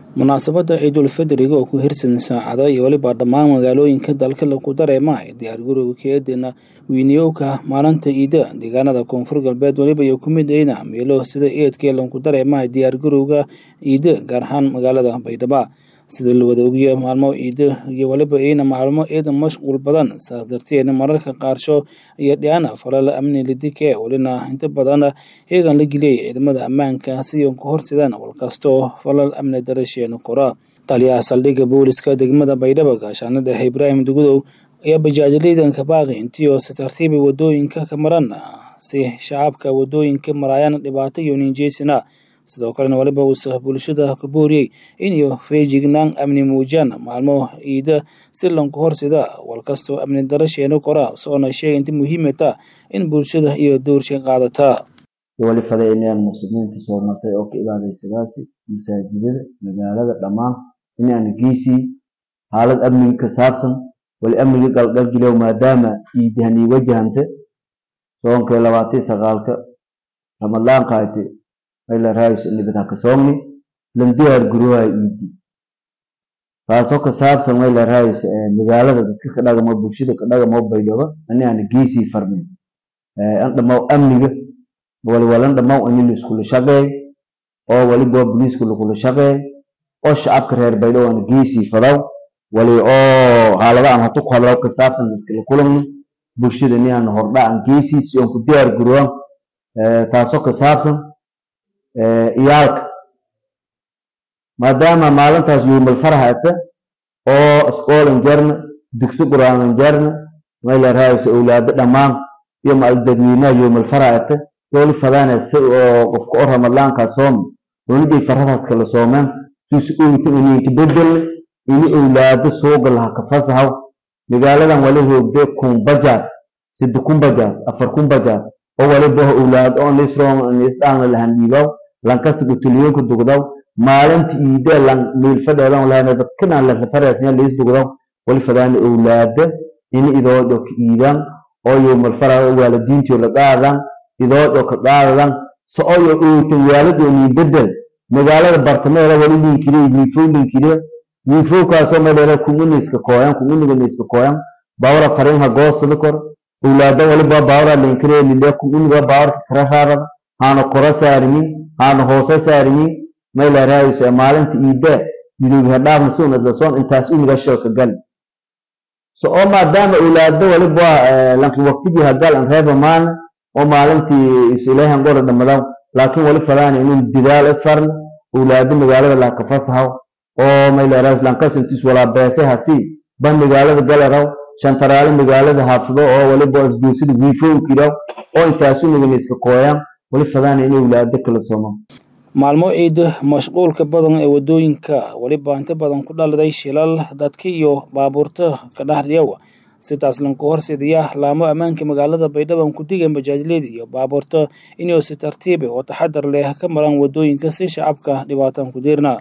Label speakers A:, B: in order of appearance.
A: munaasabadda ciidulfidriga oo ku hirsan saacado iyo weliba dhammaan magaalooyinka dalka lagu dareema ee diyaargarowga keedina wiiniyowka maalinta ciida deegaanada koonfur galbeed weliba iyo ku mid ayna meelo sida eedkee lagu dareema diyaargarowga ciida gaar ahaan magaalada baydhabo sida la wada ogiya maalmo ciida iyo weliba ayna maalmo ciidan mashquul badan saas darteedna mararka qaarsho iyo dhiana falala amni lidike welina inta badan heegan la geliyay ciidamada ammaanka si ku horsidaan walkastoo falal amni darasheena kora taliyaha saldhigga booliska degmada baydhabo gaashaana dhexe ibraahim dugudow ayaa bajaajiliidanka baaqi intii oo si tartiiba wadooyinka ka maran si shacabka wadooyinka maraayaan dhibaato iyo ninjeysina sidoo kalena waliba uusa bulshada ka booriyey inay feejignaan amni muujiyaan maalmo ciida si lanku horsida walkastoo amni darasheena kora soona sheega inta muhiimata in bulshada iyo dowrsha qaadata
B: wali faday inaan muslimiinta soomasay oo ka ibaadaysadaasi masaajidada magaalada dhammaan inaan geysii xaalad amniga ka saabsan wali amniga galgalgilow maadaama ciidahanii wajahante soonkee labaatii sagaalka ramadaan qaate ayla raayis ilibada ka soomni lan diyaar guruha iidi taasoo ka saabsan wayla raayis magaalada dadka ka dhagamo bulshada ka dhagamo baydhabo ani aan geysii farmin an dhamaw amniga wali walan dhamaw ani la iskula shaqeey oo wali boo booliiska lagula shaqeey oo shacabka reer baydhabo aan geysii fadaw wali oo xaalada aan hatu ku hadlaw ka saabsan iskala kulanno bulshada ni aan hordha aan geysii si aan ku diyaar guruwan taasoo ka saabsan iyaalka maadaama maalintaas yuumal faraha ata oo iskoolan jarna dugsi quraanan jarna mayla raayisa owlaado dhammaan iyo maal dadweynaha yuumal faraha ata dooli fadaana si oo qofka oo ramadaankaa sooma doonidii faradaas kala soomeen suusi owta ininka bedelna ini owlaado sooga laha ka fasahaw magaaladan wali hoogde kun bajaad sida kun bajaad afar kun bajaad oo waliba owlaad oo lisdhaangna lahan dhiibaw lankasta gutuliyonka dugdaw maalinta iide lan miilfadheedan lahana dadkanaan lafareesnya liis dugdaw wali fadaana owlaada ini idoodo ka iidaan oo yowmal fara waalidiintiyo la qaadan idoodo ka qaadadan so oyo owtan waaladoonii bedel magaalada bartameeda wali linkire wiifow linkire wiifowkaasoo madheera kungunayska kooyan kunguniganiska kooyan bawra farinha goosada kor owlaada waliba bawra linkire lile kunguniga bawarka kara raarada haana kora saariyin haana hoose saariyin mayla raayisa maalinta iide midowga dhaafna si unasasoon intaas uniga shilka gal so oo maadaama owlaado waliba lanki waqtigii hagal an reeba maana oo maalintii isilehan gora dhamadaw laakiin wali fadaana inuu didaal isfarna owlaado magaalada laaka fasahaw oo mayla raayis lankas intiis walaa beese hasii ban magaalada galaraw shantaraale magaalada haafdo oo waliba isgoosida wiifowkiraw oo intaas unigan iska kooyaan wali fadaana in owlaado kala sooma
A: maalmo ciida mashquulka badan ee wadooyinka weliba inta badan ku dhaliday shilal dadka iyo baabuurta ka dhexdhiyawa sidaas lanku horseedaya laamo ammaanka magaalada baydhabo ku digan bajaajleeda iyo baabuurta inuu si tartiiba oo taxadar leh ka maran wadooyinka si shacabka dhibaatan ku diirna